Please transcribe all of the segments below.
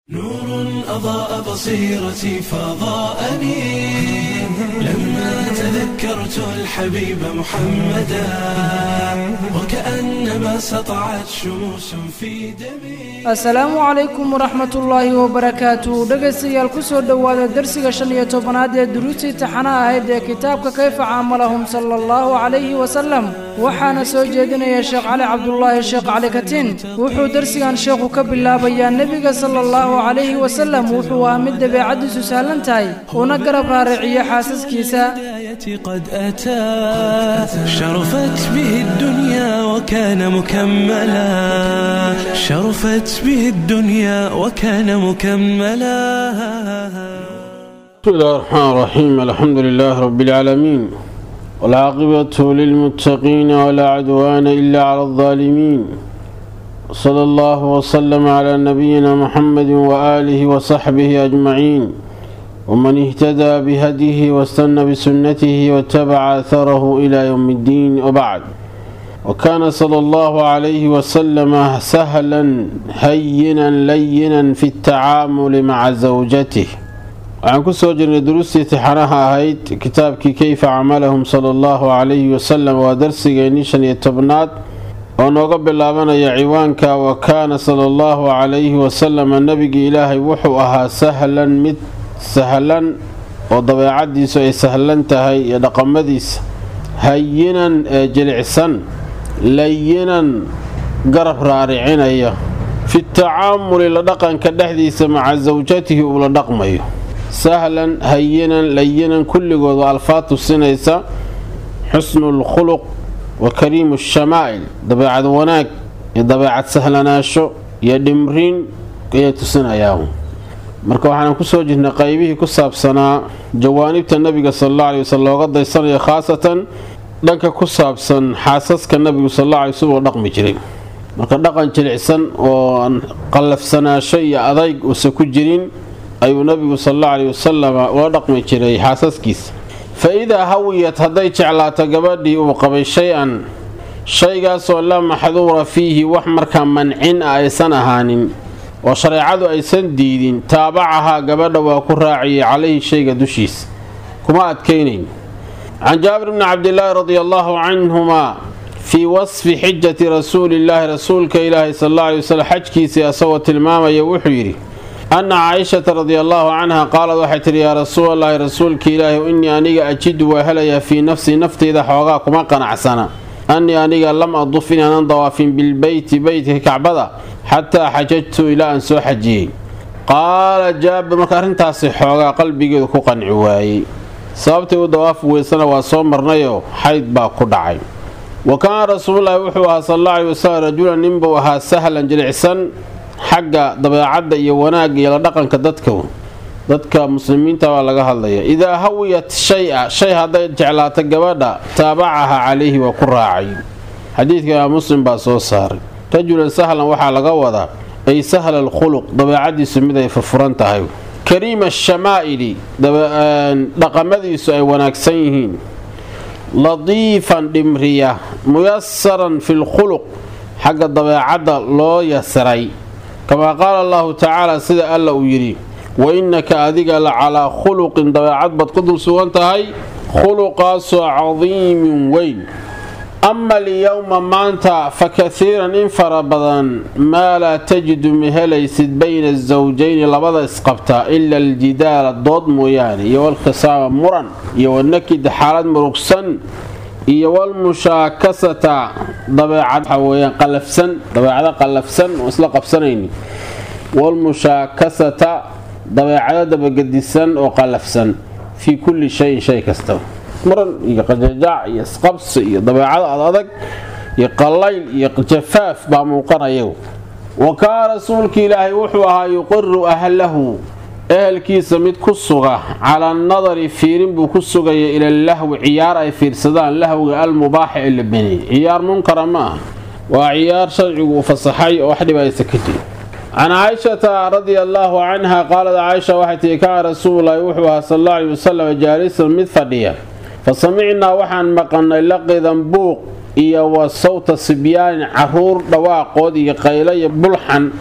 نور أضاء بصيرتي فضاءني لما تذكرت الحبيب محمدا وكأنما سطعت شموس في دمي asalaamu calaykum waraxmatullaahi wabarakaatu dhegaystayaal kusoo dhowaada darsiga shan iyo tobanaad ee duruustii taxanaha ahayd ee kitaabka kayfa caamalahum sala allahu calayhi wasalam waxaana soo jeedinaya sheekh cali cabdulaahi sheekh cali katiin wuxuu darsigan sheekhu ka bilaabayaa nebiga sala allahu calayhi wasalam wuxuu ahaa mid dabeecaddiisu sahlan tahay una garab raariciyo xaasaskiisa الهداية قد أتى شرفت به الدنيا وكان مكملا شرفت به الدنيا وكان مكملا بسم الله الرحمن الرحيم الحمد لله رب العالمين والعاقبة للمتقين ولا عدوان إلا على الظالمين صلى الله وسلم على نبينا محمد وآله وصحبه أجمعين ومن اهتدى بهديه واستنى بسنته واتبع أثره إلى يوم الدين وبعد وكان صلى الله عليه وسلم سهلا هينا لينا في التعامل مع زوجته waxaan ku soo jirnay duruustii tixanaha ahayd kitaabkii keyfa camalahum sala allahu calayhi wasalam waa darsigeennii shan iyo tobnaad oo nooga bilaabanaya ciwaanka wa kaana sala allahu calayhi wasalama nebigii ilaahay wuxuu ahaa sahlan mid sahlan oo dabeecadiisu ay sahlan tahay iyo dhaqamadiisa hayinan ee jilicsan layinan garab raaricinaya fi tacaamuli la dhaqanka dhexdiisa maca sawjatihi uu la dhaqmayo sahlan hayinan layinan kulligood waa alfaad tusinaysa xusnu lkhuluq wa kariimu shamaa'il dabeecad wanaag iyo dabeecad sahlanaasho iyo dhimriin ayay tusinayaan marka waxaan kusoo jirnay qaybihii ku saabsanaa jawaanibta nabiga sal alla alay waslam looga daysanayo khaasatan dhanka ku saabsan xaasaska nabigu sal alla alay waslm oo dhaqmi jiray marka dhaqan jilicsan oo aan qallafsanaasho iyo adayg uusa ku jirin ayuu nabigu sal alla alay wasalam ula dhaqmi jiray xaasaskiisa fa idaa hawiyat hadday jeclaato gabadhii uu qabay shay-an shaygaasoo laa maxduura fiihi wax markaa mancin ah aysan ahaanin oo shareecadu aysan diidin taabacahaa gabadha waa ku raaciyay calayhi shayga dushiisa kuma adkaynayn can jaabir bni cabdilaahi radi allaahu canhumaa fii wasfi xijati rasuulillaahi rasuulka ilaahi sal alla alay waslm xajkiisii asagoo tilmaamaya wuxuu yidhi anna caaishata radi allaahu canha qaalad waxay tidhi yaa rasuulallaahi rasuulka ilaahi innii aniga ajidu waa helayaa fii nafsii nafteyda xoogaa kuma qanacsana annii aniga lam aduf inaanan dawaafin bilbeyti beytka kacbada xataa xajajtu ilaa aan soo xajiyey qaala jaabir marka arrintaasi xoogaa qalbigeedu ku qanci waayey sababtay u dawaafi weysana waa soo marnayoo xayd baa ku dhacay wa kaana rasuululaahi wuxuu ahaa sal alla alay wasalam rajulan ninbuu ahaa sahlan jilicsan xagga dabeecadda iyo wanaagga iyo la dhaqanka dadka dadka muslimiinta baa laga hadlaya idaa hawiyat shay-a shay hadday jeclaato gabadha taabacaha calayhi waa ku raacay xadiidka imaam muslim baa soo saaray rajulan sahlan waxaa laga wadaa ay sahla alkhuluq dabeecadiisu mid ay furfuran tahay kariima ashamaa'ili dhaqamadiisu ay wanaagsan yihiin ladiifan dhimriya muyasaran fi lkhuluq xagga dabeecadda loo yasiray kamaa qaala allahu tacaala sida alla uu yidhi wa innaka adiga la calaa khuluqin dabeecad baad ku dul sugan tahay khuluqaasoo cadiimin weyn ama alyowma maanta fa kaiiran in fara badan maa laa tajidu ma helaysid bayna asawjayni labada isqabta ila aljidaala dood mooyaane iyo walkhisaama muran iyo wanakid xaalad murugsan iyo walmushaakasata dabeecad waxa weyaan qalafsan dabeecado qallafsan oo isla qabsanayni walmushaakasata dabeecado dabagedisan oo qallafsan fii kulli shayin shay kasta muran iyo qajajaac iyo isqabsi iyo dabeecado adadag iyo qallayl iyo jafaaf baa muuqanaya wa kaana rasuulka ilaahay wuxuu ahaa yuqiru ahlahu ehelkiisa mid ku suga calaa nadari fiirin buu ku sugaya ila lahwi ciyaar ay fiirsadaan lahwiga almubaaxa ee la beniyey ciyaar munkara ma aha waa ciyaar sharcigu uu fasaxay oo wax dhibaysa ka jiri can caaishata radia allaahu canha qaalad caaisha waxay tihi kaana rasuululaahi wuxuu ahaa sal alla alay wasalam jaalisan mid fadhiya fa samicnaa waxaan maqannay laqidan buuq iyo wa sawta sibyaanin caruur dhawaaqood iyo qaylo iyo bulxan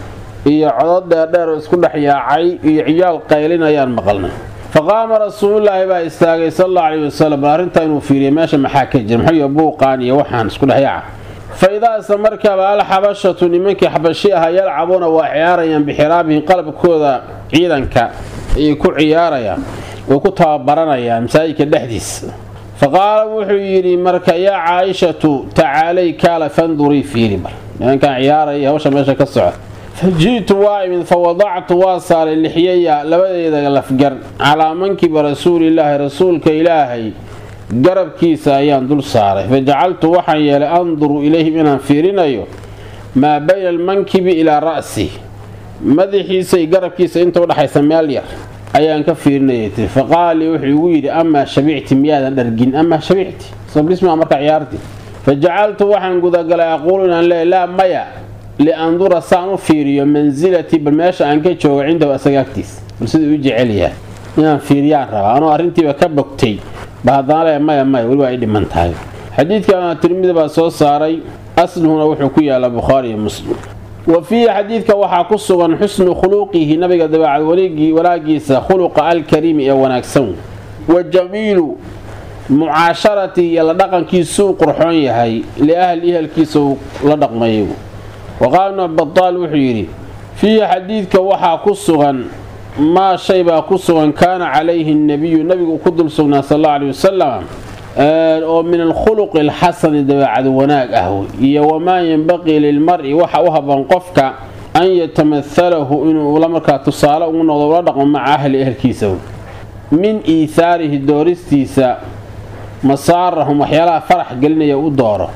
iyo codod dheerdheer oo isku dhex yaacay iyo ciyaal qaylin ayaan maqalnay faqaama rasuululaahi baa istaagay sal alla alayhi wasalam bal arrintaa inuu fiiriya meesha maxaa ka jira muxuu buuqaan iyo waxaan isku dhex yaaca fa idaasa markaaba alxabashatu nimankii xabashi aha yalcabuuna waa ciyaarayaan bixiraabihim qalabkooda ciidanka ayay ku ciyaarayaan way ku tababaranayaan masaajidka dhexdiisa fa qaala wuxuu yidhi marka yaa caaishatu tacaalay kaala fandurii fiiri bar nimankaan ciyaaraya hawsha meesha ka soco fa ji'tu waa imid fa wadactu waa saaray lixyaya labadeeda lafgar calaa mankiba rasuulilaahi rasuulka ilaahay garabkiisa ayaan dul saaray fa jacaltu waxaan yeelay anduru ilayhim inaan fiirinayo maa bayna almankibi ilaa ra'si madaxiisa iyo garabkiisa inta udhaxaysa meel yar ayaan ka fiirinayay tiri fa qaala lii wuxuu igu yidhi amaa shabicti miyaadan dhargin amaa shabicti sabrismaa marka ciyaarti fa jacaltu waxaan gudagalay aquulu inaan leeyahy laa maya liandura saan u fiiriyo mansilatii bal meesha aan ka joogo cindahu asaga agtiis bal siduu u jecel yahay inaan fiiriyaan rabaa anoo arrintiiba ka bogtay ba haddana le maya maya weli waa ay dhiman tahay xadiidkan tirmidi baa soo saaray asluhuna wuxuu ku yaallaa bukhaari iyo muslim wa fiihi xadiidka waxaa ku sugan xusnu khuluqihi nabiga dabeecad walaagiisa khuluqa alkariimi ee wanaagsan wa jamiilu mucaasharatihi iyo la dhaqankiisuu qurxoon yahay liahli ehelkiisa uu la dhaqmayo wa qaala ibnu badaal wuxuu yidhi fiihi xadiidka waxaa ku sugan maa shay baa ku sugan kaana calayhi nebiyu nabigu ku dul sugnaa sal alla aley wasalam oo min alkhuluqi alxasani dabeecad wanaag ah iyo wamaa yenbaqii lilmari waxa u haboon qofka an yatamahalahu inuu la markaa tusaale ugu noqdo ula dhaqmo maca ahli ehelkiisa min iihaarihi dooristiisa masaarahum waxyaalaha farax gelinaya u dooro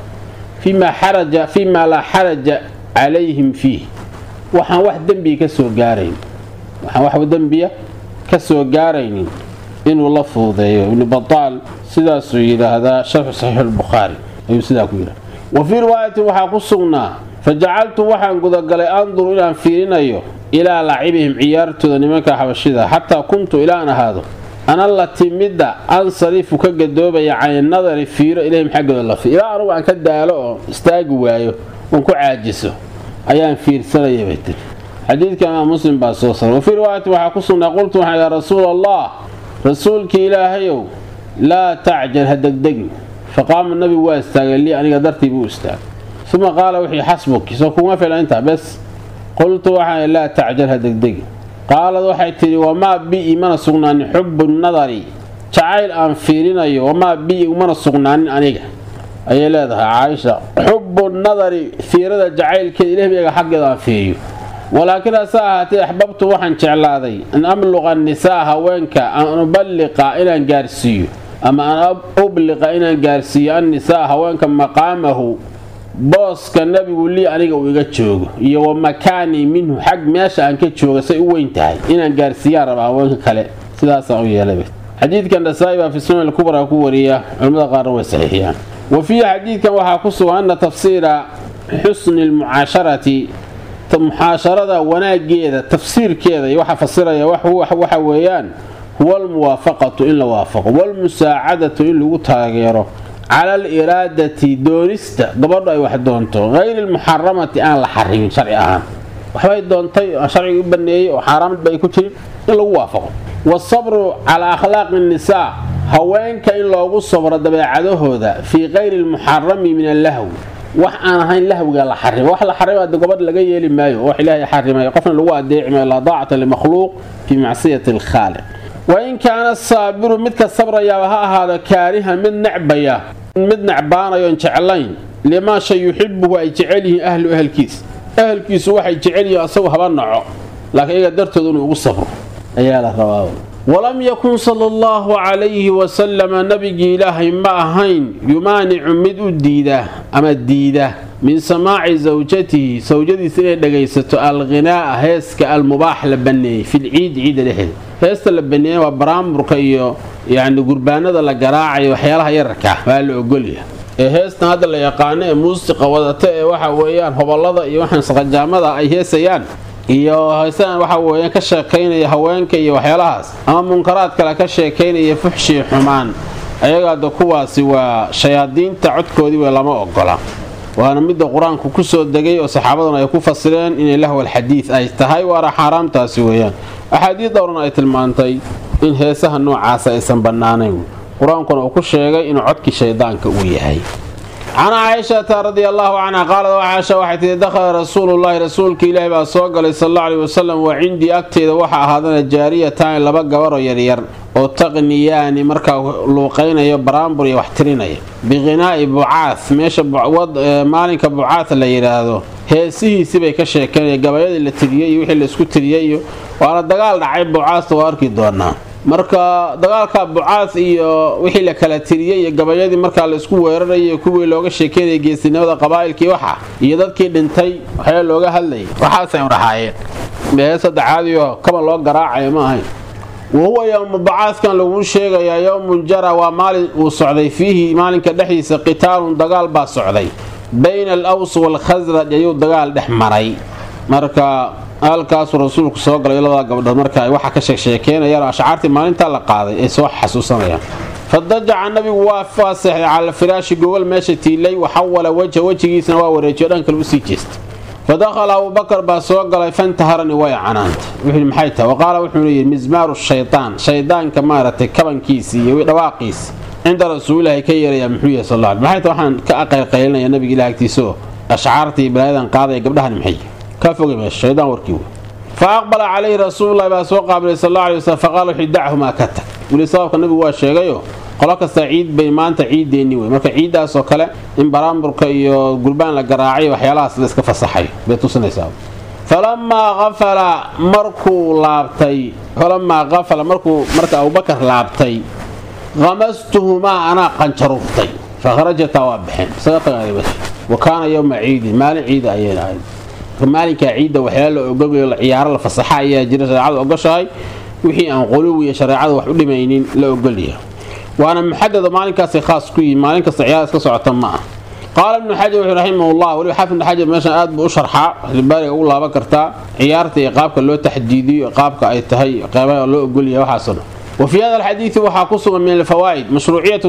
fii maa laa xaraja calayhim fiih waxaan wax dembiga kasoo gaarayn waxaan wax dembiya ka soo gaaraynin inuu la fuudeeyo ibnu bataal sidaasuu yidhaahdaa sharxu saxiixulbukhaari ayuu sidaa ku yidhahda wa fii riwaayatin waxaa ku sugnaa fa jacaltu waxaan gudagalay anduru inaan fiirinayo ilaa lacibihim ciyaartooda nimanka xabashida xataa kuntu ilaan ahaado ana lati midda ansarifu ka gadoobaya caninadari fiiro ilayhim xaggooda la fi ilaa anugu aan ka daalo oo istaagi waayo oon ku caajiso ayaan fiirsanaya bay tiri xadiidka imaam muslim baa soo saray wafii riwaayatin waxaa ku sugnaa qultu waxaan yaa rasuul allah rasuulkii ilaahayow laa tacjal ha degdegin faqaama nabigu waa istaagay lii aniga dartii buu istaagay uma qaala wixii xasbuki soo kuma filan intaa bes qultu waxaan laa tacjal ha degdegin qaalad waxay tidhi wamaa bi mana sugnaanin xubu nadari jacayl aan fiirinayo wamaa bi mana sugnaanin aniga ayay leedahay caaisha xubu nadari fiirada jacaylkeeda ilahbiga xaggeeda aan fiiriyo walaakiin hase ahaatee axbabtu waxaan jeclaaday an abluqa nisaa haweenka an uballiqa inaan gaarsiiyo ama an ubliqa inaan gaarsiiyo annisaa haweenka maqaamahu booska nabigu lii aniga uu iga joogo iyo wa makaanii minhu xag meesha aan ka jooga say u weyn tahay inaan gaarsiiyaan raba haweenka kale sidaasaan u yeelay xadiidkan nasaa-i baa fi sunan alkubra ku wariya culimmada qaarna way saxiixiyaan wa fiihi xadiidkan waxaa ku sugan ana tafsiira xusni lmucaasharati muxaasharada wanaageeda tafsiirkeeda iyo waxa fasiraya waxa weeyaan huwa almuwaafaqatu in la waafaqo walmusaacadatu in lagu taageero cala aliraadati doonista gabadhu ay wax doonto hayri lmuxaramati aan la xarimin sharci ahaan waxbay doontay sharciga u baneeyey oo xaaraamad ba ay ku jirin in lagu waafaqo wasabru calaa akhlaaqi nisaa haweenka in loogu sabro dabeecadahooda fii kayri lmuxarami min allahwi wax aan ahayn lahwiga la xarimo wax la xarima de gobadh laga yeeli maayo wax ilaahay xarimay qofna lagu adeeci maayo laa daacata limakhluuq fii macsiyati alkhaaliq wain kaana saabiru midka sabrayaaba ha ahaado kaarihan mid necbaya mid necbaanayoon jeclayn limaa shay yuxibuhu ay jecel yihiin ahlu ahelkiis ahelkiisu waxay jecel yihiin asagu haba naco laakiin iyaga dartooda inuu ugu sabro ayaa la rabaa walam yakun sala allahu calayhi wasalama nabigii ilaahay ma ahayn yumaanicu mid u diida ama diida min samaaci sawjatihi sawjadiisa inay dhagaysato alghinaa'a heeska almubaax la baneeyey filciidi ciidda dhexeeda heesta la baneeyey waa baraamburka iyo yacni gurbaanada la garaacayo waxyaalaha yararka waa la ogolya ee heestan hadda la yaqaano ee muusiqa wadata ee waxa weeyaan hobollada iyo waxaan saqajaamada ay heesayaan iyo heesaan waxa weeyaan ka sheekaynaya haweenka iyo waxyaalahaas ama munkaraad kale ka sheekaynaya fuxshii xumaan ayagaada kuwaasi waa shayaadiinta codkoodii wey lama ogola waana midda qur-aanku kusoo degay oo saxaabaduna ay ku fasireen inay lahwal xadiid ay tahay waana xaaraamtaasi weeyaan axaadiid dhowrna ay tilmaantay in heesaha noocaasa aysan bannaanayn qur-aankuna uu ku sheegay inuu codkii shaydaanka uu yahay can caaishata radia allaahu canha qaalad caaisha waxay tihi dakhala rasuulullaahi rasuulka ilaahi baa soo galay sal alla aleyhi wasalam wa cindii agteeda waxaa ahaadana jaariyataani laba gabaroo yaryar oo taqniyaani markaa luuqaynayo baraambur iyo wax tirinaya biqhinaa'i bucaad meesha maalinka bucaad la yidhaahdo heesihiisii bay ka sheekeynaya gabayadii la tiriyey iyo wixii laisku tiriyey iyo waana dagaal dhacay bucaasta waa arki doonaa marka dagaalka bucaad iyo wixii la kala tiriyey iyo gabayadii markaa laisku weerarayay kuwii looga sheekeynaya geesinimada qabaa'ilkii waxa iyo dadkii dhintay waxyaa looga hadlayay waxaasay udhahaayeen heesada caadiyo kaba loo garaacayo ma ahayn wahuwa yowmu bacaadkan laguu sheegayaa yowmun jara waa maalin uu socday fiihi maalinka dhexdiisa qitaalun dagaal baa socday bayna al aws waalkhasraj ayuu dagaal dhex maray marka halkaasuu rasuulku soo galay labadaa gabdhood marka ay waxa ka sheegsheekeynayaan oo ashcaartii maalintaa la qaaday ay soo xasuusanayaan fadajaca nabigu waa faaseexday cala firaashi gogol meesha tiilay waxawala wajha wejigiisna waa wareejiyo dhan kale usii jeestay fadakhala abubakar baa soo galay fantaharani way canaantay wuxuu maxay tahay waqaala wuxuuna yidhi mismaaru shaytaan shaydaanka maaragtay kabankiisii iyo dhawaaqiisi cinda rasuulilahi ka yeerayaa muxuu yahay sal maxay tahay waxaan ka aqaylqaylinaya nabiga ilaah agtiisaoo ashcaarta iyo balaayadan qaadaya gabdhahan maxay ka fogay meesha shaydaan warkii wey fa aqbala calayhi rasuululahi baa soo qaabilay sal alla alay waslm faqaala wuxuu dachumaa ka tag weli sababka nabigu waa sheegayo qolo kasta ciid bay maanta ciiddeenni wey marka ciiddaasoo kale in baraamburka iyo gurbaan la garaacay waxyaalahaas la iska fasaxay bay tusinaysaa falamaa qafala markuu laabtay falamaa qafala markuu marka abubakar laabtay qamastuhumaa anaa qanjaruuftay fakharajataa waa baxeen isaga tagaaday bas wa kaana yowma ciidin maalin ciida ayayna ahayd maalinkaa ciidda waxyaala la ogolayo ciyaaro la fasaxa ayaa jira shareecadu ogoshahay wixii aan quluw iyo shareecada wax u dhimaynin la ogolyahay waana muxadada maalinkaasay khaas ku yihin maalin kasta ciyaar iska socota ma ah qaala ibnu xajar wuxuu raximahullah weliba xaafid ibnu xajar meeshan aad buu u sharxaa xilibaariga ugu laaban kartaa ciyaarta iyo qaabka loo taxdiidiyo qaabka ay tahay qeybaha loo ogolyahay waxaasoo dhan وفي هذا الحديث waxaa ku sugan min الفوائد مشروعية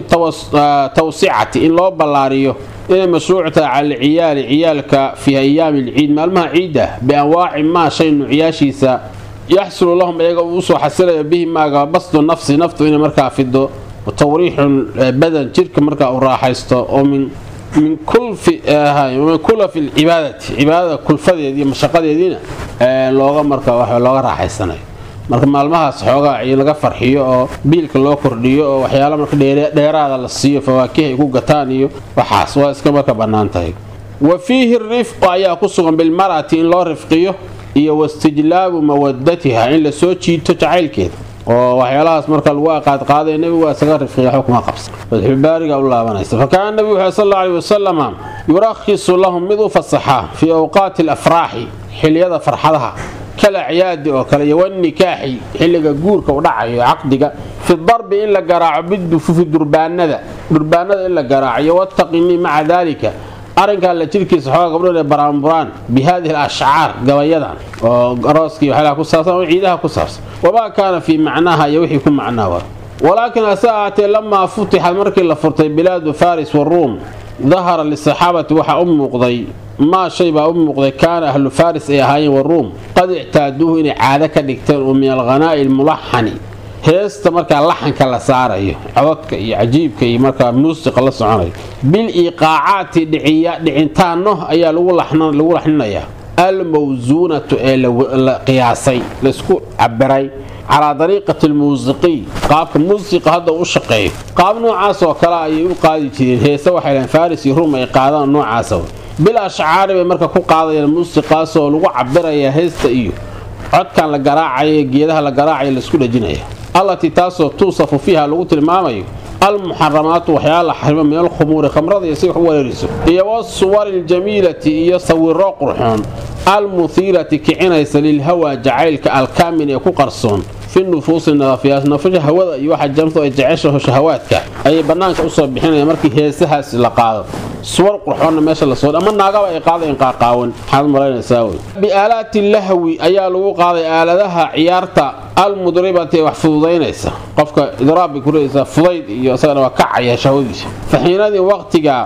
التوسعة in loo ballaariyo inay mashruuc tahay cala ciyaali ciyaalka fii ayaami alciid maalmaha ciidda bianwaaci maa shay nuucyaashiisa yaxsulu lahum iyaga uu usoo xasilaya bihi maaga basdu nafsi naftu inay markaa fido tawriixun badan jirka markaa uu raaxaysto oo min min min kulafi lcibaadati cibaadada kulfadeedi iyo mashaqadeediina looga marka looga raaxaysanayo marka maalmahaas xoogaa laga farxiyo oo biilka loo kordhiyo oo waxyaala marka dheeraada la siiyo fawaakiha ay ku gataan iyo waxaas waa iska marka bannaan tahay wa fiihi rifqu ayaa ku sugan bilmar'ati in loo rifqiyo iyo wastijlaabu mawadatiha in la soo jiito jacaylkeeda oo waxyaalahaas marka lagu aqaadqaaday nebigu waa isaga rifqiya waxba kuma qabsan fatxulbaariga u laabanaysa fakaana nebigu wuxuu sal alla aleyhi wasalama yurakhisu lahum mid u fasaxaa fii awqaati alafraaxi xiliyada farxadaha kalacyaadi oo kale iyo wanikaaxi xilliga guurka u dhacayo caqdiga fi darbi in la garaaco bidufufi durbaanada durbaanada in la garaacayo wataqini maca daalika arrinkaa la jirkiisa xoogaa gabdho inay baraanburaan bi haadihi alashcaar gabayadan oo arooskii waxyaalaha ku saabsan oo ciidaha ku saabsan wamaa kaana fii macnaaha iyo wixii ku macnaa waa walaakiin hase ahaatee lamaa futixad markii la furtay bilaadu faris waruum dahara lisaxaabati waxaa u muuqday maa shay baa u muuqday kaana ahlu faris ay ahaayeen waruum qad ictaaduuhu inay caado ka dhigteen oo min alghanaa'i almulaxani heesta markaa laxanka la saarayo codadka iyo cajiibka iyo markaa muusiqa la soconayo bil iiqaacaati dhicintaano ayaa lagu laxninayaa almawsuunatu ee la qiyaasay laisku cabiray calaa dariiqati almuusiqiy qaabka muusiqa hadda u shaqeeyo qaab noocaas oo kale ayay u qaadi jireen heese waxay dhahen faris iyo rum ay qaadaan noocaasa bil ashcaari bay marka ku qaadayaan muusiqaasoo lagu cabirayaa heesta iyo codkan la garaacaya geedaha la garaacaya laisku dhajinaya allatii taasoo tuusafu fiiha lagu tilmaamayo almuxaramaatu waxyaala la xarimo min alkhumuuri khamrada iyo si wax u wareeriso iyo wasuwari aljamiilati iyo sawiro qurxoon almuhiirati kicinaysa lilhawa jacaylka alkaamin ee ku qarsoon fi nufuusi nadafiyaas nafasha hawada iyo waxa jamtu ay jeceshaho shahawaadka ayay bannaanka usoo bixinayaan markii heesahaas la qaado suwar qurxoonna meesha lasoo ama naagaba ay qaadayn qaaqaawan maxaad malaynaysaa wey biaalaati lahwi ayaa lagu qaaday aaladaha ciyaarta almudribati ee wax fududaynaysa qofka idraab bay ku leeysaa fudayd iyo isagana waa kacaya shahwadiisa faxiinadii waqtiga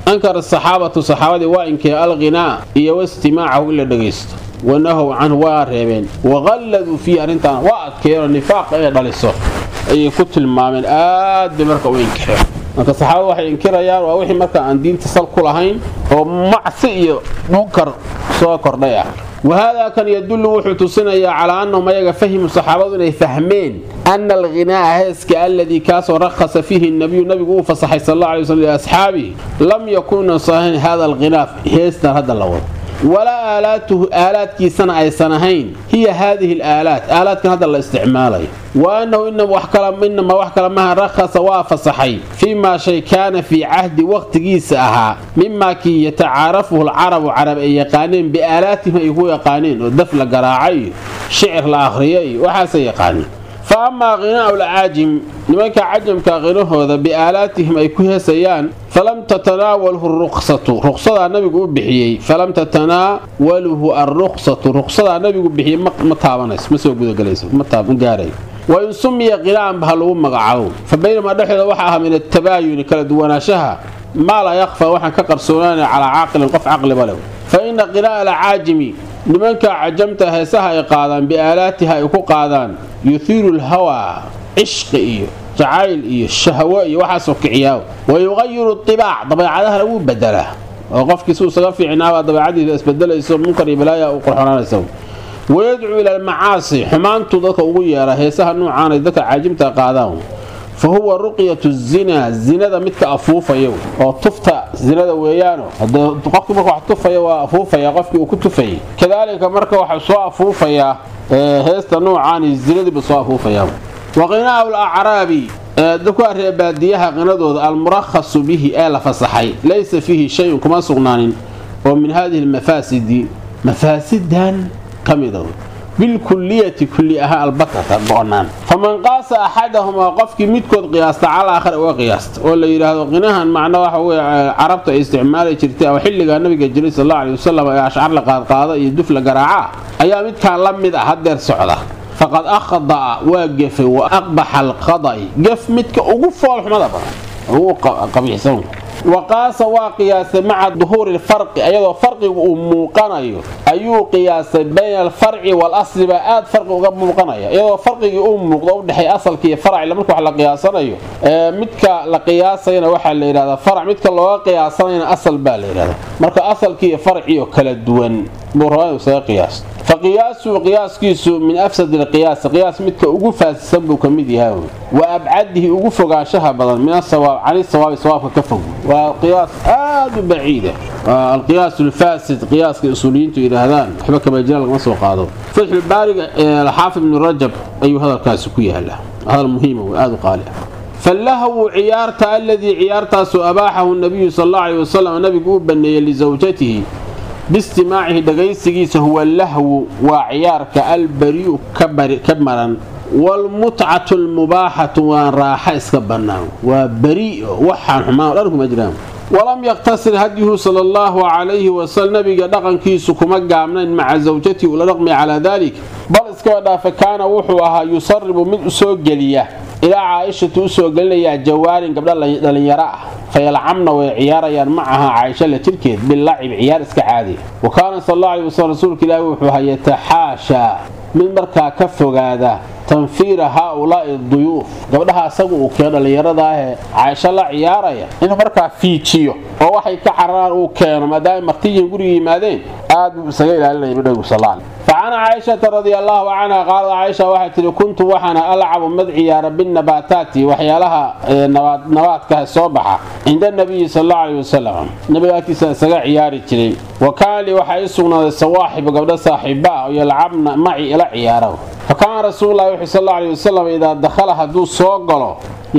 ankara saxaabatu saxaabadii waa inkee alghinaa iyo wastimaacahu in la dhegaysto wanahow canhu waa reebeen waqalladuu fiihi arrintaan waa adkeeyeenoo nifaaqa inay dhaliso ayay ku tilmaameen aad bay marka u inkireen marka saxaabadu waxay inkirayaan waa wixii marka aan diinta sal ku lahayn oo macsi iyo munkar soo kordhay ah wahaadaa kan yadullu wuxuu tusinayaa calaa annahum ayaga fahimu saxaabadu inay fahmeen ana alghinaa'a heeska alladii kaasoo rakhasa fiihi nabiyu nabigu uu fasaxay sal alla alay waslam liasxaabihi lam yakuna sahiin hada alghinaaf heestan hadda la wado walaa aalaatuhu aalaadkiisana aysan ahayn hiya haadihi alaalaat aalaadkan hadda la isticmaalayo wa annahu inamaa wax kale maha rakhasa waa fasaxay fii maa shay kaana fii cahdi waqtigiisa ahaa mimaa kii yatacaarafuhu alcarabu carab ay yaqaaneen biaalaatihim ay ku yaqaaneen oo daf la garaacay iyo shicir la akhriya iyo waxaasay yaqaaneen fa amaa khinaa'u lcaajim nimanka cajamka qinahooda biaalaatihim ay ku heesayaan falam tatanaawalhu ruqsatu ruqsadaa nabigu u bixiyey falam tatanaawaluhu alruqsatu ruqsadaa nabigu bixiyey ma taabanayso ma soo gudagelayso ma gaaray wain sumiya qinaa'anba ha lagu magacaabo fa baynamaa dhexdooda waxa ahaa min atabaayuni kala duwanaanshaha maa laa yakfaa waxaan ka qarsoonaanaya calaa caaqilin qof caqliba leh fa ina qinaa'a alcaajimi nimanka cajamta heesaha ay qaadaan biaalaatiha ay ku qaadaan yuhiiru lhawaa cishqi iyo jacayl iyo shahwo iyo waxaasoo kiciyaa wa yuqayiru ibaac dabeecadahana wuu bedelaa oo qofkii suu isaga fiicnaabaa dabeecadiisa isbedelayso munkar iyo balaaya u qurxonaanaysa wayadcuu ila almacaasi xumaantuu dadka ugu yeeraa heesaha nuucaanay dadka caajimta qaadaan fa huwa ruqyatu zinaa zinada midka afuufaya oo tufta zinada weeyaano qofkii marka wax tufaya waa afuufaya qofkii uu ku tufayay kadaalika marka waxa soo afuufayaa heesta nuucaani zinadiiba soo afuufayaa wa qinaa'u lacraabi dadkuwaa reebaadiyaha qinadooda almurakhasu bihi ee la fasaxay laysa fiihi shayun kuma sugnaanin oo min hadihi lmafaasidi mafaasidan ka mida bilkuliyati kulli ahaa albatata go-naan faman qaasa axadahumaa qofkii midkood qiyaasta cala aakhar uga qiyaasta oo la yidhaahdo qinahan macno waxa weye carabta ay isticmaali jirtay oo xilligaa nabiga jiray sal alla alay wasalam ee ashcar la qaadqaada iyo duf la garaaca ayaa midkaan la mid ah hadeer socda faqad akhda'a waa gefay wa aqbaxa alqada'i gef midka ugu foolxumada badan ugu qabiixsan wa qaasa waa qiyaasay maca duhuuri lfarqi ayadoo farqigu uu muuqanayo ayuu qiyaasay bayna alfarci waalasli baa aad farqi uga muuqanaya iyadoo farqigii uu muuqdo udhexay asalka iyo faracila marka wax la qiyaasanayo midka la qiyaasayana waxaa la yidhahdaa farac midka looga qiyaasanayana asal baa la yidhahdaa marka asalkii iyo farciyo kala duwan buu rabaa inuu isaga qiyaasto faqiyaasuhu qiyaaskiisu min afsad alqiyaasi qiyaas midka ugu faasisan buu ka mid yahay wa abcadihi ugu fogaanshaha badan min asawaab cani sawaabi sawaabka ka fog waa qiyaas aad u baciida alqiyaas alfaasid qiyaaska usuuliyiintu yidhaahdaan waxba kabajira lagama soo qaado fatxulbaariga alxaafid ibnu rajab ayuu hadalkaasi ku yaala hadal muhiima aad u qaali ah fallahwu ciyaarta aladii ciyaartaasu abaaxahu nabiyu sal alla alay wasalam nabigu u baneeyey lisawjatihi biistimaacihi dhagaysigiisa huwa lahwu waa ciyaarka albari'u ka maran waalmutcatu almubaaxatu waan raaxa iska bannaan waa beri waxaan xumaan o dhan kuma jiraan walam yaqtasir hadyuhu sala allahu calayhi wasalam nabiga dhaqankiisu kuma gaabnayn maca zawjatihi ula dhaqmay calaa dalik bal iskaba dhaafa kaana wuxuu ahaa yusaribu mid u soo geliya ilaa caaishatu u soo gelinayaa jawaarin gabdha dhallinyaro ah fayalcamna way ciyaarayaan macaha caaisha la jirkeed bilacib ciyaar iska caadiya wa kaana sal alla alay wasalam rasuulka ilaahi wuxuu ahaa yataxaashaa mid markaa ka fogaada tanfiira haa-ulaa'i duyuuf gabdhaha asagu uu keeno dhallinyarada ahee caaisho la ciyaaraya inuu markaa fiijiyo oo waxay ka cararaan uu keeno maadaama martiyiin guriga yimaadeen aad buu isaga ilaalinaya bidhagu sal فعن عائشة رضي الله عنها قالت عائشة waxay tihi kuntu waxaana alcabu mad ciyaara binabaataati waxyaalaha nabaadka soo baxa cinda nabiyi sal allau aleyh wasalam nabiga agtiisa isaga ciyaari jiray wa kaana lii waxaa ii sugnaaday sawaaxibu gabdho saaxiiba ah oo yalcabna maci ila ciyaara fa kaana rasuululahi wuxuu sal allau aleyh wasalam idaa dakhala hadduu soo galo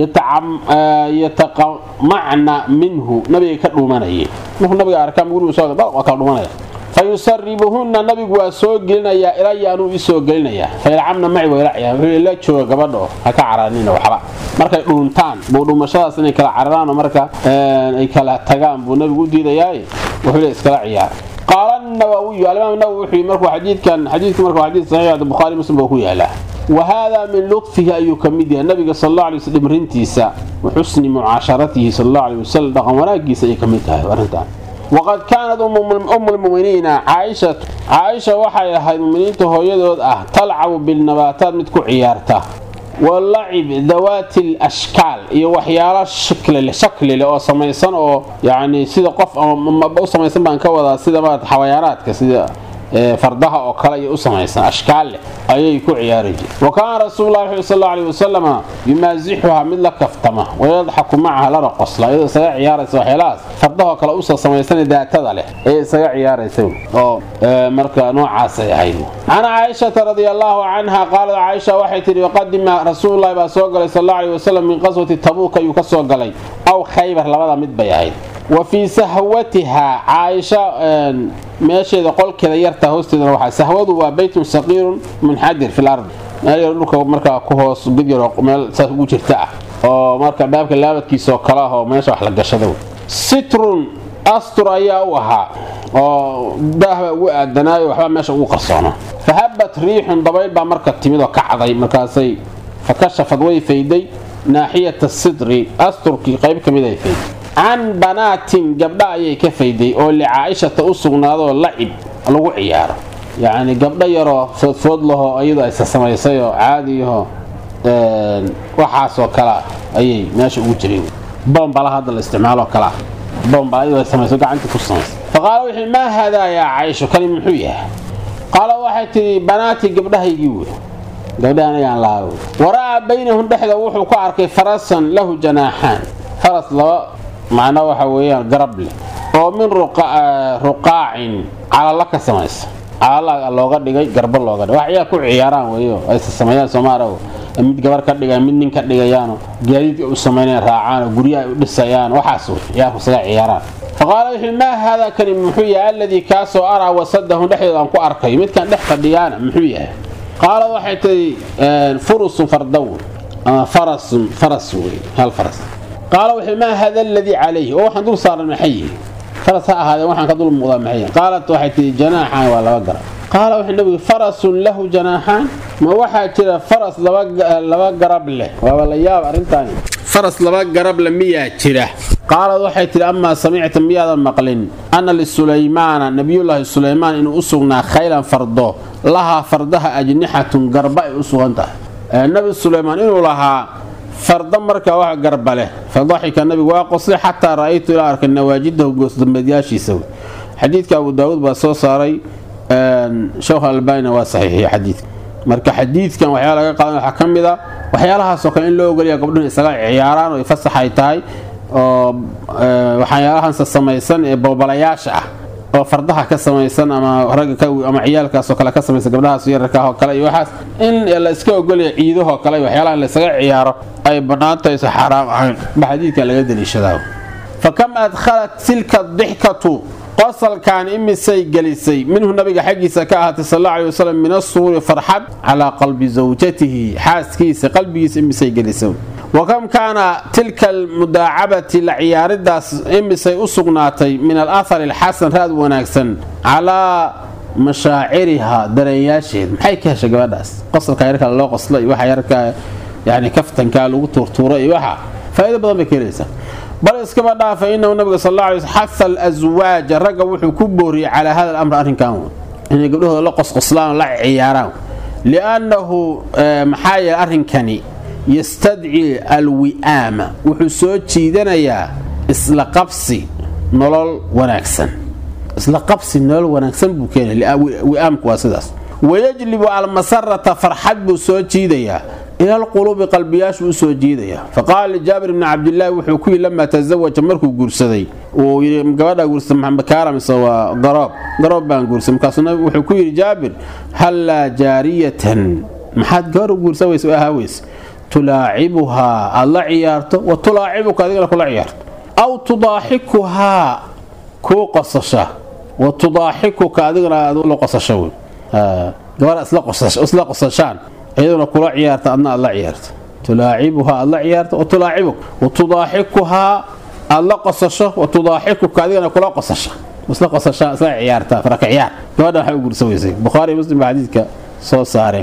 yataqamacna minhu nabiga ka dhuumanayay markuu nabiga arkaan gurigu soo waa kala dhuumanaya fayusaribuhunna nabigu waa soo gelinayaa ilaya anuu ii soo gelinayaa fayalcamna maci waa ila ciyaar wuxuu la jooga gabadho ha ka caraanina waxba markay dhuuntaan buu dhuumashadaas inay kala cararaan oo marka ay kala tagaan buu nabigu u diidayaaye wuxuu le iskala ciyaar qaala nawawiyu alimaam nawowi wuxuu markuu xadiidkan xadiidka marka xadiid saxiix bukhari muslim buu ku yaalaa wa haadaa min ludfihi ayuu ka mid yahay nabiga sal alla alay waslam rintiisa wa xusni mucaasharatihi sal alla alay wasalam dhaqan wanaagiisa ayay ka mid tahay arrintan waqad kaanat umu lmuminiina caaishatu caaisha waxay ahayd muminiinta hooyadood ah talcabu bilnabaataat mid ku ciyaarta walacib dawaati lashkaal iyo waxyaalo shakli leh oo samaysan oo yani sida qof u samaysan baan ka wadaa sida marat xawayaanaadka sida fardaha oo kale iyo u samaysan ashkaal leh ayay ku ciyaari jire wa kaana rasuululahi wuxuu sal allau aleyh wasalama yumaasixuhaa mid la kaftama wayadxaku macaha lana qosla iyadoo isaga ciyaaraysa waxyaalahaas fardahoo kale usoo samaysan daatada leh ee isaga ciyaaraysa oo marka noocaasay ahayd can caaishata radia allaahu canha qaalad caaisha waxay tihi waqadima rasuululahi baa soo galay sal allau aleyh wasalam min qaswati tabuuk ayuu ka soo galay aw khaybar labada mid bay ahayd wa fii sahwatihaa caaisha meesheeda qolkeeda yarta hoosteedana waxaa sahwadu waa beytun saqiirun munxadir fi lardi meel yar dhulka markaa ku hoos gid yar meel saas ugu jirta ah oo marka dhaabka laabadkiisa oo kale ah oo meesha wax la gashado sitrun astur ayaa u ahaa oo daahba ugu aadanaayo waxba meesha ugu qarsoona fahabat riixun dabayl baa marka timid oo kacday markaasay fa kashafad way fayday naaxiyata sidri asturkii qayb ka mid ay fayday can banaatin gabdha ayay ka fayday oo licaaishata u sugnaadoo lacib lagu ciyaaro yacni gabdho yaroo foodfood lahoo iyadu aysa samaysay oo caadiyaho waxaasoo kalea ayay meesha ugu jireen bombala hadda la isticmaaloo kalea bombala iyadoo ay samayso gacantii ku samaysa fa qaala wuxuu maa haadaa yaa caysho kani muxuu yahay qaala waxay tidhi banaatii gabdhahaygii wey gabdhahan ayaan laawo wara'aa baynahum dhexda wuxuu ku arkay farasan lahu janaaxaan faras laba macna waxa weeyaan garab leh oo min ruqaacin calalla ka samaysa calala looga dhigay garba looga dhigay wax ciyaar ku ciyaaraan weeyo aysa sameeyaan soomaaliya mid gabar ka dhigayaan mid nin ka dhigayaano gaadiidka u samaynayaan raacaanoo guryaha ay u dhisayaan waxaas wey ciyaarku isaga ciyaaraan faqaala wuxuu maa haadaa kani muxuu yahay alladii kaasoo araa wasadahum dhexdooda aan ku arkayo midkan dhex fadhiyaana muxuu yahay qaala waxay tihi furusun fardawn ama farasun faras wey hal faras qaala wuxuu maa hada aladii calayhi oo waxaan dul saaran maxay yihi faras ha ahaadeen waxaan ka dul muuqdaa maxay yihi qaalat waxay tihi janaaxaan waa laba garab qaala wuxuu nabigu farasun lahu janaaxaan ma waxaa jira faras laba garab leh waaba la yaab arrintaani faras laba garab le miyaa jira qaalad waxay tihi amaa samicta miyaadan maqlin ana lisulaymaana nabiyullaahi sulaymaan inuu u sugnaa khaylan fardo lahaa fardaha ajnixatun garba ay u sugan tahay nabi sulaymaan inuu lahaa farda markaa wax garba leh fadaxika nabigu waa qoslay xataa ra'aytu ilaa arkay nawaajidahu goosdambeedyaashiisa xadiidka abu daawuud baa soo saaray sheekh albaanina waa saxiixiya xadiidka marka xadiidkan waxyaa laga qaadan waxaa ka mid a waxyaalahaasoo kale in loo ogolaya gabdhuhu isaga ciyaaraan oo fasaxay tahay oo waxyaalahanse samaysan ee boobalayaasha ah oo fardaha ka samaysan ama ragga ama ciyaalkaasoo kale ka samaysan gabdhahaas yararkaah oo kale iyo waxaas in la iska ogolaya ciidahoo kale waxyaalaha in laysaga ciyaaro ay bannaantaysa xaaraam ahayn ba xadiidkan laga daliishadaa fa kam adkhalat tilka dixkatu qosalkan imisay gelisay minhu nabiga xaggiisa ka ahaatay sal alla alay wasalam min asuruuri farxad calaa qalbi zawjatihi xaaskiisa qalbigiisa imisay gelisay wa kam kaana tilka almudaacabati la ciyaaridaas imisay u sugnaatay min alahari alxasan raad wanaagsan calaa mashaaciriha dareenyaasheed maxay ka heshay gabadhaas qosalka yarka loo qosla iyo waxa yarka yani kaftankaa lagu tuurtuura iyo waxa faa'ido badan bay ka helaysaa bal iskaba dhaafa inahu nabiga sal alla alay sl xaha alaswaaja ragga wuxuu ku booriyey calaa hada alamr arrinkan inay gabdhahooda la qosqoslaan la ciyaaraan liannahu maxaa yeele arrinkani yastadci alwi'aama wuxuu soo jiidanayaa isla qabsi nolol wanaagsan isla qabsi nolol wanaagsan buu keenaya wi'aamku waa sidaas wayajlibu almasarata farxad buu soo jiidayaa ila alquluubi qalbiyaashu u soo jiidaya faqaala lijaabir bni cabdilaahi wuxuu ku yidhi lamaa tasawaja markuu guursaday uu yidhi gabadhaa guursada maxamedkaara mise waa garoob garoob baan guursaday markaasuu nabigu wuxuu ku yidhi jaabir hallaa jaariyatan maxaad gabar u guursa weyse ahaa weyse tulaacibuhaa aad la ciyaarto wa tulaacibuka adigana kula ciyaarto aw tudaaxikuhaa kuu qosasha wa tudaaxikuka adigana aad la qosasho wey gabar isla qosashaan iyaduna kula ciyaarta adna aad la ciyaarto tulaacibuhaa aad la ciyaarto wa tulaacibuk wa tudaaxikuhaa aad la qosasho wa tudaaxikuka adigana kula qosasha isla qosashaan isla ciyaartaa faraka ciyaar gabadha waxay u gursa weysay bukhaari muslim baa xadiidka soo saareen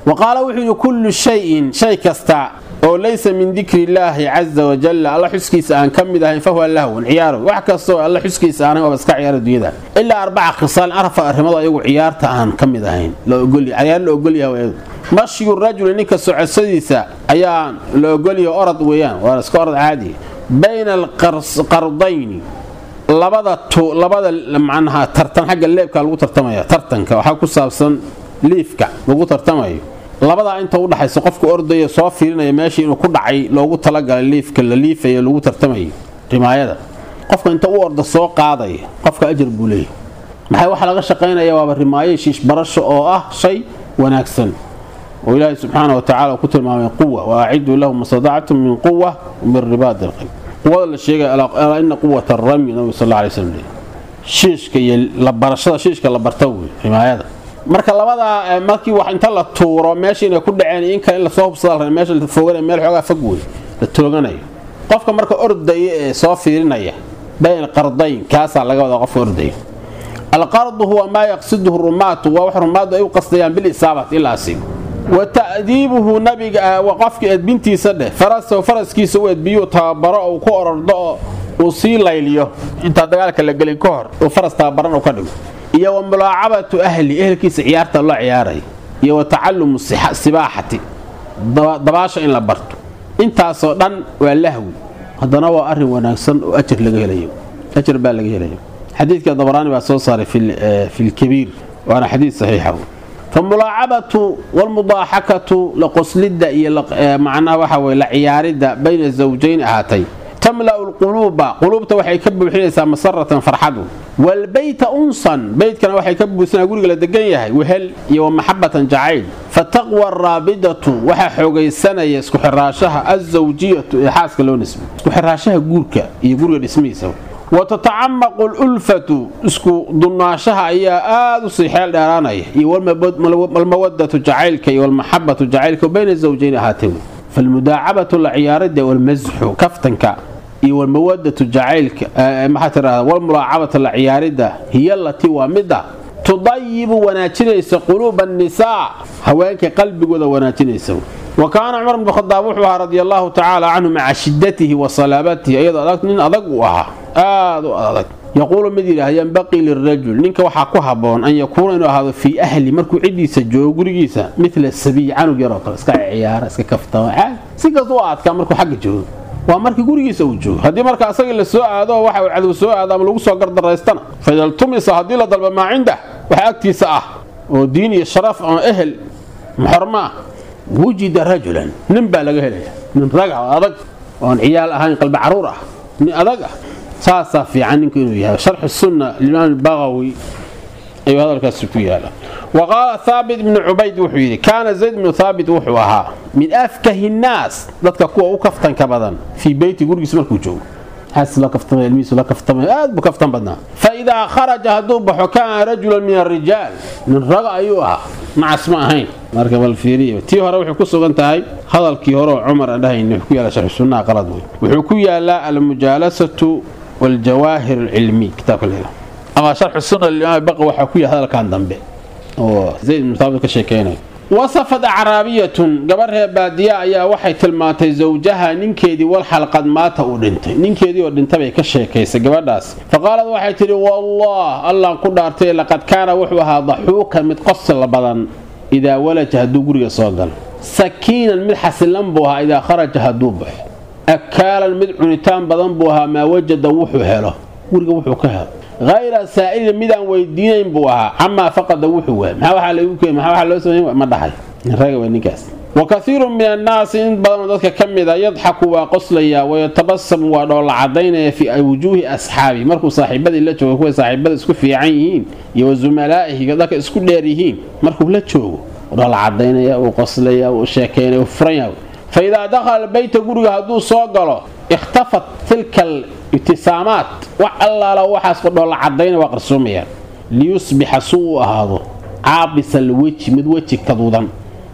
wa qaala wuxuu yidhi kullu shayin shay kasta oo laysa min dikri illaahi caza wajalla alla xuskiisa aan ka mid ahayn fahuwa lahwun ciyaaro wax kastoo alla xuskiisa aanan waaba iska ciyaara dunyada ilaa arbaca khisaal afar arrimood ayagu ciyaarta aan ka mid ahayn ciyaar la ogolyahay mashyu rajuli ninka socodsadiisa ayaa la ogolyahay orod weeyaan waa iska orod caadi bayna alqardayni labada labada macnaha tartan xagga leebka lagu tartamaya tartanka waxaa ku saabsan liifka lagu tartamayo labadaa inta udhaxaysa qofka ordaya soo fiirinaya meeshii inuu ku dhacay loogu talagalay liifka la liifayo lagu tartamayo rimaayada qofka inta u orda soo qaadaya qofka ajar buu leeyahy maxay waxaa laga shaqaynaya waaba rimaayo shiish barasho oo ah shay wanaagsan oo ilaahay subxaana wa tacala ku tilmaamay quwa wa aciduu lahum mastadactum min quwa min ribaad alqayb quwada la sheegay alaa ina quwata arami nabigu sal alla alay slam shiishka iyo la barashada shiishka la barta wey rimaayada marka labadaa markii wax inta la tuuro meesha inay ku dhaceen in kale in lasoo hubsada meesha la foogana meel xoogaa fog wey la tooganayo qofka marka ordaya ee soo fiirinaya bayn qardayn kaasaa laga wadaa qofka ordaya alqardu huwa maa yaqsiduhu rumaatu waa wax rumaadu ay u qasdayaan bilisaabati ilaa asiib wa ta'diibuhu nabiga waa qofkii edbintiisa dheh farasahu faraskiisa u edbiyuu tababaro uu ku orordo oo uu sii layliyo intaa dagaalka la gelin ka hor uu faras tababaran uu ka dhigo iyo wa mulaacabatu ahli ehelkiisa ciyaarta loo ciyaaray iyo wa tacalumu sibaaxati dabaasha in la barto intaasoo dhan waa lahwi haddana waa arin wanaagsan oo ajar laga helayo ajar baa laga helayo xadiidka dabaraani baa soo saaray fi lkabiir waana xadiid saxiixa famulaacabatu walmudaaxakatu laqoslidda iyo macnaha waxa weye la ciyaaridda bayna zawjayn ahaatay tamla'u lquluuba quluubta waxay ka buuxinaysaa masaratan farxadu walbeyta unsan beytkana waxay ka buuxsanaa guriga la degan yahay wehel iyo wa maxabatan jacayl fataqwa araabidatu waxaa xoogaysanaya isku xiraashaha azawjiyatu ee xaaska loo nisbay isku xiraashaha guurka iyo guriga dhismihiisa wa tatacamaqu lulfatu isku dunnaashaha ayaa aada u sii xeel dheeraanaya iyo walmawadatu jacaylka iyo walmaxabatu jacaylka bayna zawjayn ahaatay falmudaacabatu la ciyaarida walmasxu kaftanka iyo walmawadatu jacaylka maxaa tirahda walmulaacabata la ciyaaridda hiya alatii waa midda tudayibu wanaajinaysa quluuba annisaa haweenka qalbigooda wanaajinaysa wa kaana cumar bnu khadaab wuxuu ahaa radi allaahu tacaala canhu maca shidatihi wa salaabatihi iyadoo adag nin adag uu ahaa aad u adag yaquulu mid yidhaah yanbaqii lirajul ninka waxaa ku habboon an yakuuna inuu ahaado fii ahli markuu ciddiisa joogo gurigiisa midla sabiy canug yaroo kale iska ciyaara iska kaftama si kasta u aadkaa markuu xagga joogo waa markii gurigiisa uu joogo haddii marka asagii la soo aado waxa uu cadow soo aado ama lagu soo gardaraystana faida ltumisa haddii la dalba maa cindah waxa agtiisa ah oo diin iyo sharaf ama ehel muxormo ah wujida rajulan nin baa laga helaya nin raga oo adag oon ciyaal ahayn qalbi caruur ah nin adag ah saasaa fiican ninku inuu yahay sharxu sunna limaam baqawi ayuu hadalkaasi ku yaala wa qaala haabit ibnu cubayd wuxuu yidhi kaana zayd ibnu haabit wuxuu ahaa min afkahi nnaas dadka kuwa u kaftanka badan fii beyti gurigiisa markuu joogo xaas la kaftamay ilmihiisu la kaftamay aad buu kaftan badnaa fa idaa kharaja hadduu baxo kaana rajulan min alrijaal nin raga ayuu ahaa macas ma ahayn marka bal fiiriyo tii hore waxay ku sugan tahay hadalkii hore oo cumar aan dhahayn wuxuu ku yaala sharxu sunnaha qalad wey wuxuu ku yaalaa almujaalasatu waljawaahir alcilmi kitaabka leeyahay ama sharxu sunna limaam baqi waxaa ku yahay hadalkan dambe oo zayd ibnu thaabit ka sheekeynayo wasafad acraabiyatun gabar reer baadiya ayaa waxay tilmaantay zawjaha ninkeedii wal xalqad maata uu dhintay ninkeedii oo dhintabay ka sheekaysay gabadhaas faqaalad waxay tidhi wallah allaan ku dhaartay laqad kaana wuxuu ahaa daxuukan mid qosla badan idaa walaja hadduu guriga soo galo sakiinan mid xasilan buu ahaa idaa kharaja hadduu baxo akaalan mid cunitaan badan buu ahaa maa wajada wuxuu helo guriga wuxuu ka helo hayra saa'ilin midaan weydiinayn buu ahaa camaa faqada wuxuu waay maxaa waxaa lagu keen maxaa waxaa loo sameyn ma dhahay raga waa ninkaas wa kaiirun min annaasi in badanoo dadka ka mid a yadxaku waa qoslayaa wayatabasamu waa dhoolla cadaynaya fii wujuuhi asxaabi markuu saaxiibadii la joogo kuway saaxiibada isku fiican yihiin iyo wa zumalaa'ihi dadka isku dheer yihiin markuu la joogo dhoolla cadaynaya uu qoslaya uu sheekaynaya uu furan yahay fa idaa dakhala beyta guriga hadduu soo galo ikhtafat tilka ibtisaamaat wax allaala waxaas dhoolla cadayna waa qarsoomayaan liyusbixa suu u ahaado caabisal weji mid weji kaduudan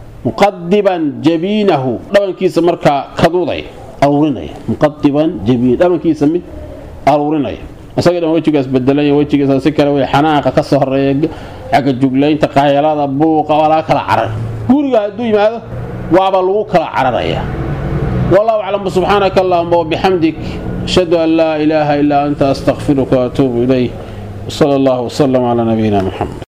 muqadiban jabiinahu dhabankiisa markaa kaduuday aruurinaya muqadiban jabiin dhabankiisa mid aruurinaya isaga dhan wejigaas bedelanya wejigiisa si kale wey xanaaqa ka soo horeeya xagga juglaynta qaylada buuqa waa laga kala carar guriga hadduu yimaado waaba lagu kala cararaya wallahu aclam subxaanaka allahuma wabixamdik ashhadu an laa ilaaha ilaa anta astakfiruka waatuubu ilayh wsala allahu wsalam calaa nabiyina muxamed